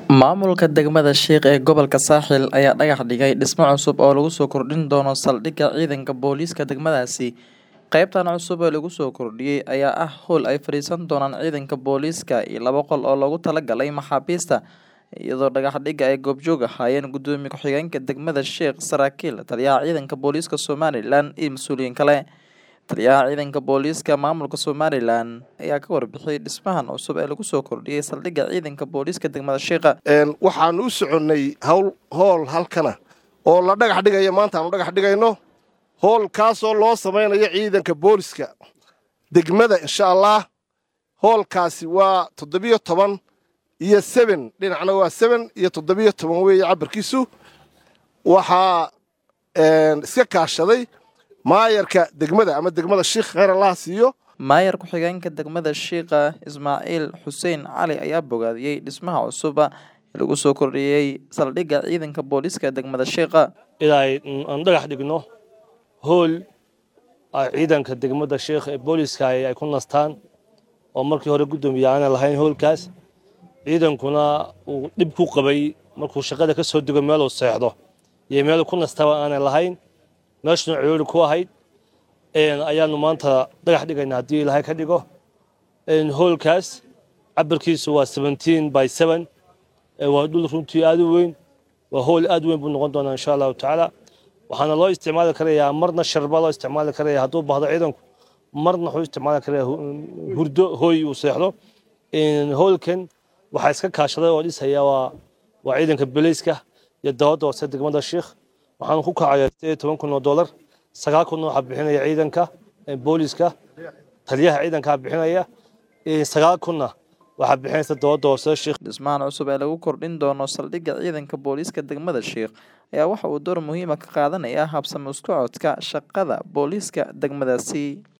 Maamulka degmada Shiiq ee gobolka Saaxil ayaa dhagax dhigay dhismo cusub oo lagu soo kordhin doono saldhigga ciidanka booliiska degmadaasi. Qaybtan cusub ee lagu soo kordhiyay ayaa ah howl ay fadhiisan doonaan ciidanka booliiska iyo laba qol oo loogu talagalay maxaabiista, iyadoo dhagax dhigga ay goobjoog ahaayeen Gudoomiye ku-xigeenka degmada Shiiq, saraakiil, taliyaha ciidanka booliiska Somalilan iyo mas'uuliyiin kale. Taliyaha ciidanka booliiska maamulka Somalilan ayaa ka warbixiyay dhismahan cusub ee lagu soo kordhiyay saldhigga ciidanka booliiska degmada Shiiq. waxaan u soconnay hawl hool halkana oo la dhagax dhigayo maanta aanu dhagax dhigayno hoolkaasoo loo samaynayo ciidanka booliska degmada insha allah hoolkaasi waa toddobiyo toban iyo seben dhinacna waa seben iyo toddobiyo toban weeye cabirkiisu waxaa iska kaashaday maayarka degmada ama degmada shiikh khayr allah siiyo Maayar ku-xigeenka degmada Shiiqa Ismaaciil Xuseen Cali ayaa bogaadiyey dhismaha cusub ee lagu soo kordhiyay saldhigga ciidanka booliiska degmada Shiiqa. ilaa aan dhagax dhigno hool ay ciidanka degmada sheekh ee booliiska ay ay ku nastaan oo markii hore guddoomiye aanay lahayn hoolkaas ciidankuna uu dhib ku qabay markuu shaqada ka soo dego meeluu seexdo iyo meel ku nastaba aanay lahayn meeshuna ciyoori ku ahayd ayaanu maanta dhagax dhigayna haddii ilaahay ka dhigo hoolkaas cabirkiisu waa seventeen by seven waa dhul runtii aad u weyn waa hool aad u weyn buu noqon doonaa insha allahu tacaala waxaana loo isticmaali karayaa marna sharba loo isticmaali karaya hadduu baahdo ciidanku marna wuxuu isticmaali karaya hurdo hooy uu seexdo hoolkan waxaa iska kaashaday oo dhisaya waa waa ciidanka booliiska iyo dowladda hoose degmada sheekh waxaanu ku kacaya sideed iyo toban kun oo dollar sagaal kun waxaa bixinaya ciidanka booliiska taliyaha ciidankaa bixinaya sagaal kunna waxaa bixinaysa dowladda hoose sheekh Dhismahan cusub ee lagu kordhin doono saldhigga ciidanka booliiska degmada Shiiq ayaa waxa uu door muhiim ah ka qaadanayaa habsami u socodka shaqada booliiska degmadaasi.